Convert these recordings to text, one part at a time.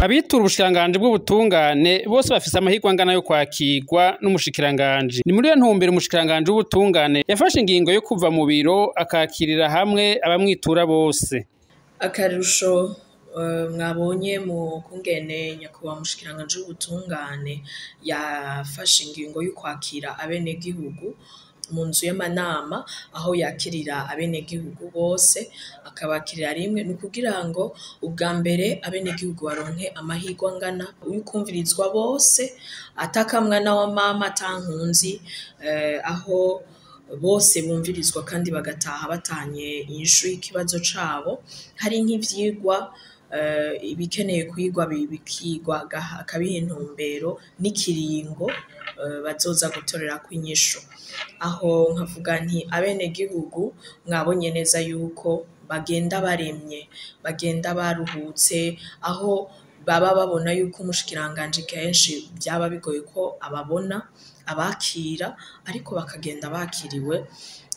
abitura ubushikiranganji bw'ubutungane bose bafise amahirwe angana yo kwakirwa n'umushikiranganji ni muri iyo ntumbero umushikiranganji w'ubutungane yafashe ingingo yo kuva mu biro akakirira hamwe abamwitura bose akarusho mwabonye mu kungene nyakubahwa mushikiranganje w'ubutungane yafashe ingingo yo kwakira abenegihugu mu nzu y'amanama aho yakirira abenegihugu bose akabakirira rimwe ni ukugira ngo ubwa mbere abenegihugu baronke amahirwe angana y'ukumvirizwa bose atakamwana wa mama atankunzi aho bose bumvirizwa kandi bagataha batanye inyishu y'ikibazo cabo hari nk'ivyigwa ibikeneye kwigwa bikigwa akabiha intumbero n'ikiringo bazoza gutorerako inyishu aho nkavuga nti abenegihugu mwabonye neza yuko bagenda baremye bagenda baruhutse aho baba babona yuko umushikiranganji kenshi byaba bigoye ko ababona abakira ariko bakagenda bakiriwe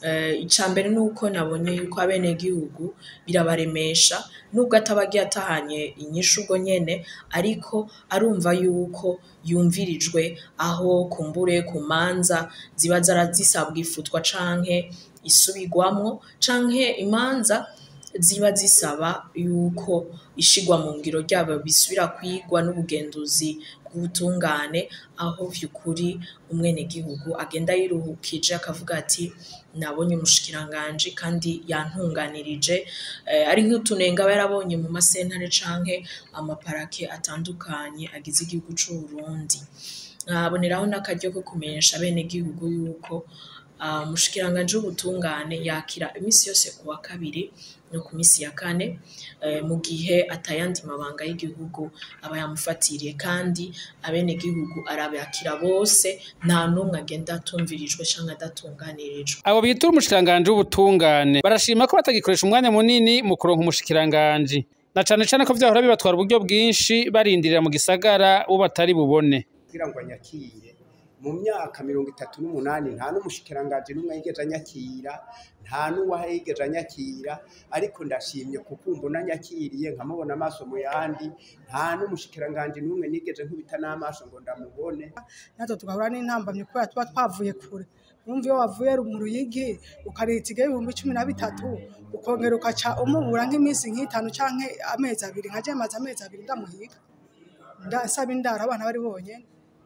ica mbere ni uko nabonye yuko abenegihugu birabaremesha nubwo ataba agiye atahanye inyishu ubwo nyene ariko arumva yuko yumvirijwe aho kumbure ku manza ziba zisabwa ifutwa canke isubirwamwo canke imanza ziba zisaba yuko ishigwa mu ngiro ryabo bisubira kwigwa n'ubugenduzi bw'ubutungane aho vy'ukuri umwenegihugu agenda yiruhukije akavuga ati nabonye umushikiranganji kandi yantunganirije ari nk'utunenga aba yarabonye mu masentare canke amaparake atandukanye agize igihugu c'Uburundi nkaboneraho n'akaryo ko kumenyesha abenegihugu yuko umushikiranganji w'ubutungane yakira imisi yose ku wa kabiri no ku misi ya kane mu gihe atayandi mabanga y'igihugu aba yamufatiriye kandi abenegihugu arabakira bose nta n'umwe agenda atumvirijwe canke adatunganirijwe abo bitura umushikiranganji w'ubutungane barashima ko batagikoresha umwanya munini mu kuronka umushikiranganji na cane cane ko vyahora bibatwara uburyo bwinshi barindirira mu gisagara uwo batari bubone kugira ngo anyakire mu myaka mirongo itatu n'umunani nta n'umushikiranganji n'umwe yigeze anyakira nta n'uwahigeze anyakira ariko ndashimye kuko mbona anyakiriye nkamubona amaso mu yandi nta n'umushikiranganji n'umwe nigeze nkubita n'amaso ngo ndamubone natwe tugahura n'intambamyi kubera tuba twavuye kure wumva iyo wavuye mu ruyigi ukaritiga ibihumbi cumi na bitatu ukongera ukaca umubura nk'iminsi nk'itanu canke amezi abiri nka maze amezi abiri ndamuhiga ndasaba indaro abana bari bonyene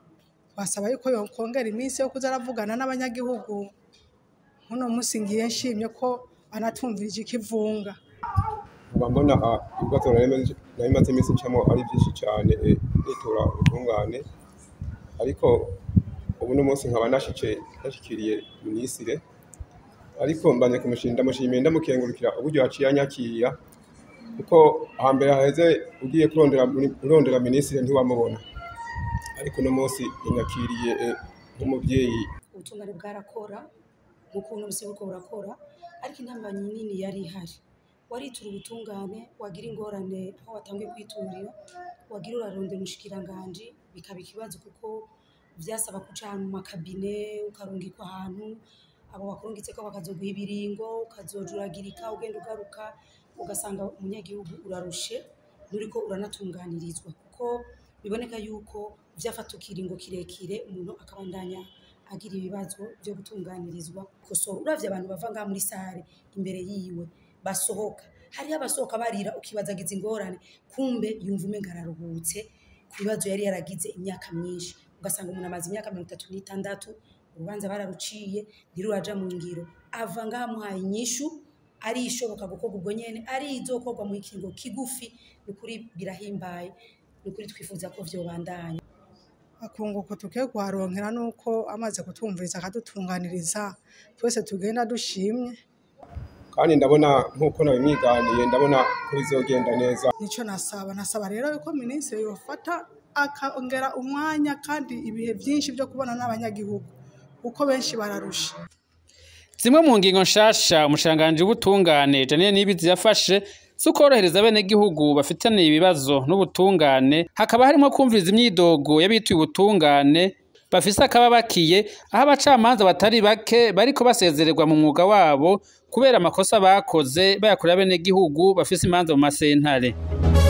basaba yuko yokongera iminsi yo kuza aravugana n'abanyagihugu muno musi ngiye nshimye ko banatumvirije ikivunga uba mbona ibibazo nari maze iminsi ncamo ari byinshi cyane nitura ubutungane ariko ubu no munsi nkaba nashice nashikiriye minisire ariko mbanye kumushimira ndamushimiye ndamukengurukira uburyo yaciye anyakira kuko hambere haheze ugiye kurondera urondera minisire ntiwamubona ariko uno munsi inyakiriye nk'umubyeyi ubutungane bwarakora nk'ukuntu busi buriko burakora ariko intambamyi nini yari ihari waritura ubutungane wagira ingorane aho watangiye kwiturira wagira urarondera umushikiranganji bikaba ikibazo kuko vyasaba kuca ahantu mu makabine ukarungikwa ahantu abo bakurungitseko bakazoguha ibiringo ukazojuragirika ugenda ugaruka ugasanga umunyagihugu urarushe nturiko uranatunganirizwa kuko biboneka yuko vyafata ikiringo kirekire umuntu akabandanya agira ibibazo vyo gutunganirizwa kosora uravye abantu bava ngaha muri sare imbere yiwe basohoka hariho abasohoka barira ukibaza agize ingorane kumbe yumva umenga araruhutse ku bibazo yari yaragize imyaka myinshi ugasanga umuntu amaze imyaka mirongo itatu n'itandatu urubanza bararuciye ntiruraja mu ngiro ava ngaha amuhaye inyishu ari ishoboka gukorwa ubwo nyene ari izokorwa mu kiringo kigufi ni ukuri birahimbaye ni ukuri twifuza ko vyobandanya akunguko tugiye kuharonkera nuko amaze kutumviriza akadutunganiriza twese tugenda dushimye kandi ndabona nk'uko nabimwiganiye ndabona ko bizogenda neza nico nasaba nasaba rero yuko minisitiri yofata akongera umwanya kandi ibihe byinshi byo kubona n'abanyagihugu kuko benshi bararusha zimwe mu ngingo nshasha umushikiranganji w'ubutungane Janine Nibizi yafashe si ukorohereza abenegihugu bafitaniye ibibazo n'ubutungane hakaba harimo kumviriza imyidogo y'abituye ubutungane bafise akababakiye aho abacamanza batari bake bariko basezererwa mu mwuga wabo kubera amakosa bakoze bayakorera abenegihugu bafise imanza mu masentare